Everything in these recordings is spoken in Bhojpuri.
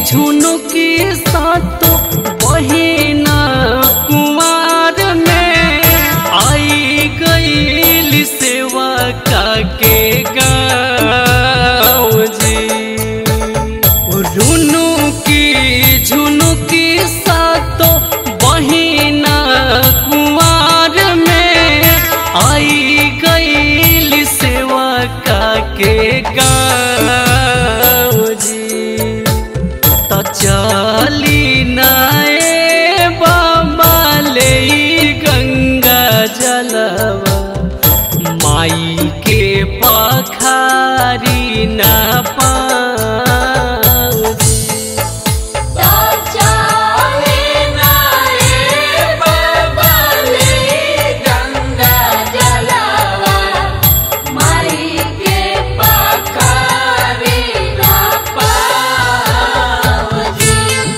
झुनुकी सातो बहिना कुमार में आई गईल सेवा के गाँव जी रुनु की झुनुकी सातो बहिना कुमार में आई गईल सेवा के गाँव जी त चली नाए बाबा ले गंगा जलवा माई के पखारी ना पाऊँ चाले नाए बाबा ले गंगा जलावा माई के पखारी ना पावजी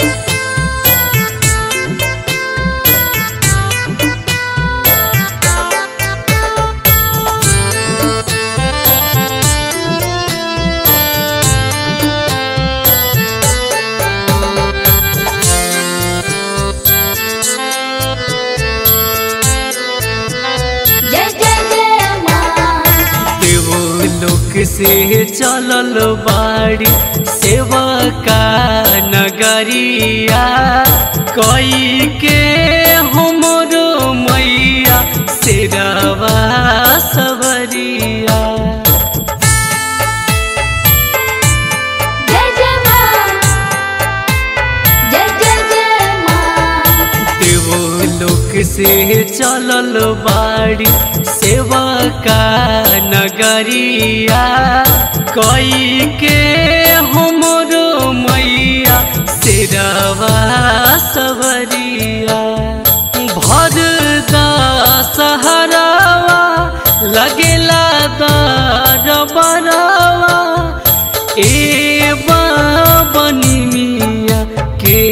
जय जय जय माँ देवलोक से चलल बाड़ी सेवा का नगरिया कई के हमरो मैया सिरवा सबरिया जय जय माँ जय जय जय माँ देवलोक से चलल बाड़ी सेवा का नगरिया कई के हमरो मैया सिरवा सबरिया भर सहरावा लगेला दर बरावा ए बनी मिया के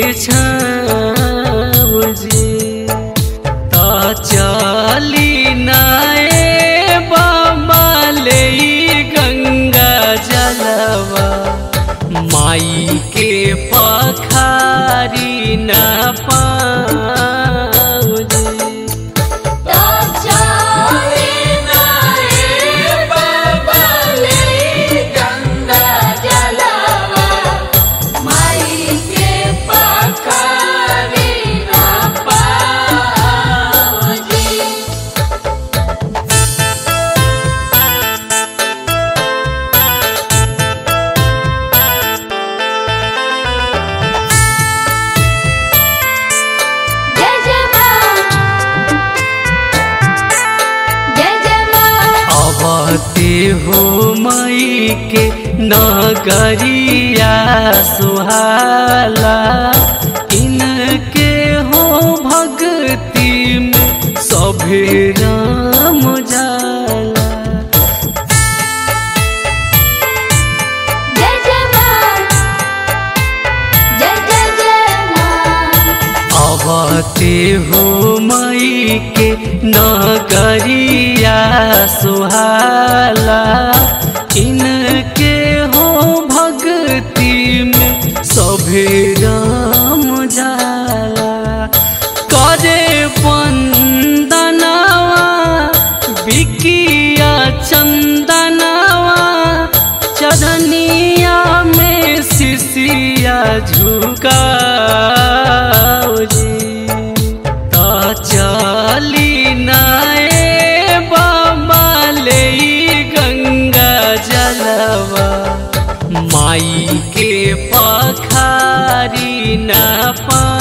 छाव जी त चली नाए बाबा ले गंगा जलवा माई के पखारी ना पाऊँ जी चाले नाए बाबा ले गंगा जलावा माई के पखारी ना पावजी जय जय माँ जय जय माँ अबते हो मई के नगरिया सुहाला इनके हो भक्ति में सभे राम जाला जय जय माँ जय जय जय माँ अबते हो मई के नगरिया सुहाला इनके हो भक्ति में सभे राम जाला करे वंदनावा बिकिया चंदनावा चरनिया में शिशिया झुकाओ जी त चली नाए बाबा ले गंगा जलवा माई के पखारी ना पा